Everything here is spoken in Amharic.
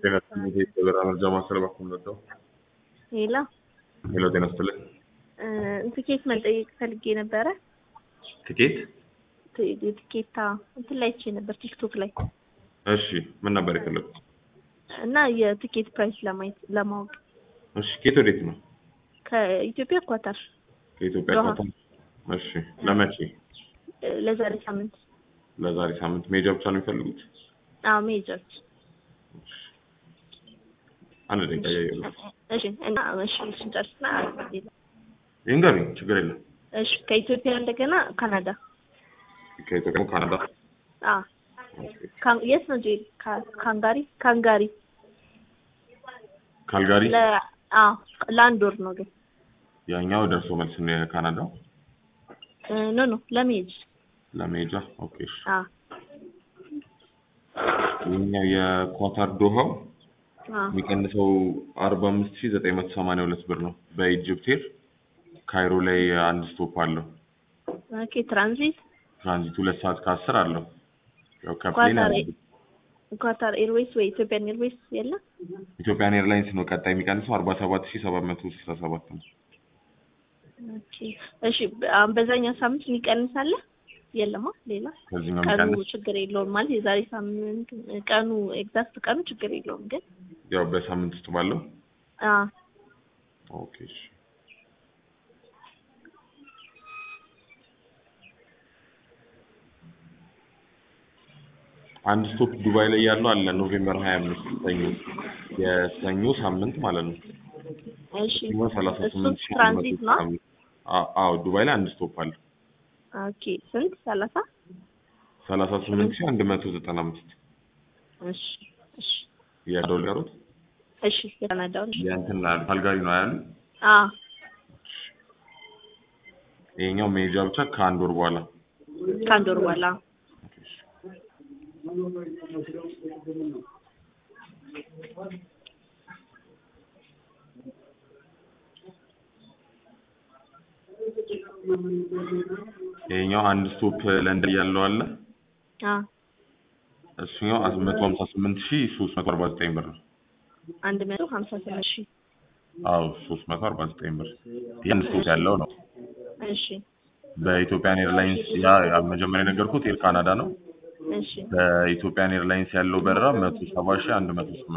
ጤና ይስጥልኝ የበራ መርጃ ማዕከል በኩል መጣው። ሄሎ ሄሎ ጤና ይስጥልኝ። ትኬት መጠየቅ ፈልጌ ነበረ። ትኬት? ትኬታ እንትን ላይ አይቼ ነበር ቲክቶክ ላይ እሺ ምን ነበር የፈለጉት? እና የትኬት ፕራይስ ለማየት ለማወቅ እሺ ኬት ወዴት ነው? ከኢትዮጵያ ኳታር ከኢትዮጵያ ዶሃ። ኳታር። እሺ ለመቼ? ለዛሬ ሳምንት ለዛሬ ሳምንት ሜጃ ብቻ ነው የሚፈልጉት? አዎ ሜጀርስ አንድ ደቂቃ እያየሁ ነው። እሺ እና እሺ እሱን ጨርስና ሌላ ይንገሩኝ፣ ችግር የለም። እሺ ከኢትዮጵያ እንደገና ካናዳ ከኢትዮጵያ ካናዳ። አ ካን የት ነው ጄሪ ካ- ካንጋሪ ካንጋሪ ካልጋሪ ለ አዎ ለአንድ ወር ነው ግን ያኛው ደርሶ መልስ ነው የካናዳው ኖ ኖ ለመሄድ ለሜጃ። ኦኬ እሺ። አ ይኸኛው የኳታር ዶሃው አ የሚቀንሰው አርባ አምስት ሺህ ዘጠኝ መቶ ሰማንያ ሁለት ብር ነው በኢጅፕት ኤር ካይሮ ላይ አንድ ስቶፕ አለው። ኦኬ ትራንዚት ትራንዚት ሁለት ሰዓት ከአስር አለው። ያው ከፕሌን ኳታር ያለው ኳታር ኤርዌይስ ወይ ኢትዮጵያን ኤርዌይስ የለም ኢትዮጵያን ኤርላይንስ ነው ቀጣይ የሚቀንሰው አርባ ሰባት ሺህ ሰባት መቶ ስልሳ ሰባት ነው። ኦኬ እሺ አሁን በዛኛው ሳምንት የሚቀንስ አለ የለማ ሌላ ከዚህኛው ቀኑ የሚቀንስ ችግር የለውም ማለት የዛሬ ሳምንት ቀኑ ኤግዛክት ቀኑ ችግር የለውም ግን ያው በሳምንት ውስጥ ባለው አ ኦኬ እሺ። አንድ ስቶፕ ዱባይ ላይ ያለው አለ ኖቬምበር 25 ሰኞ የሰኞ ሳምንት ማለት ነው። እሺ ሰኞ 38 እሱ ሺህ ትራንዚት ነው አዎ ዱባይ ላይ አንድ ስቶፕ አለ ኦኬ ስንት ሰላሳ 38 ሺህ 195 እሺ እሺ የዶላሩት እሺ የካናዳውን እሺ የእንትን ካልጋሪ ነው ያሉ አ ይሄኛው ሜጃ ብቻ ከአንድ ወር በኋላ ከአንድ ወር በኋላ ይሄኛው አንድ ስቶፕ ለንደን ያለው አለ አ እሱኛው 158 ሺህ 349 ብር ነው። አንድ መቶ ሀምሳ ስምንት ሺህ አዎ 349 ብር ይሄን ስቶፕ ያለው ነው። እሺ በኢትዮጵያን ኤርላይንስ ያ ያ መጀመሪያ የነገርኩት ኤር ካናዳ ነው። እሺ በኢትዮጵያን ኤርላይንስ ያለው በረራ 170 ሺህ 108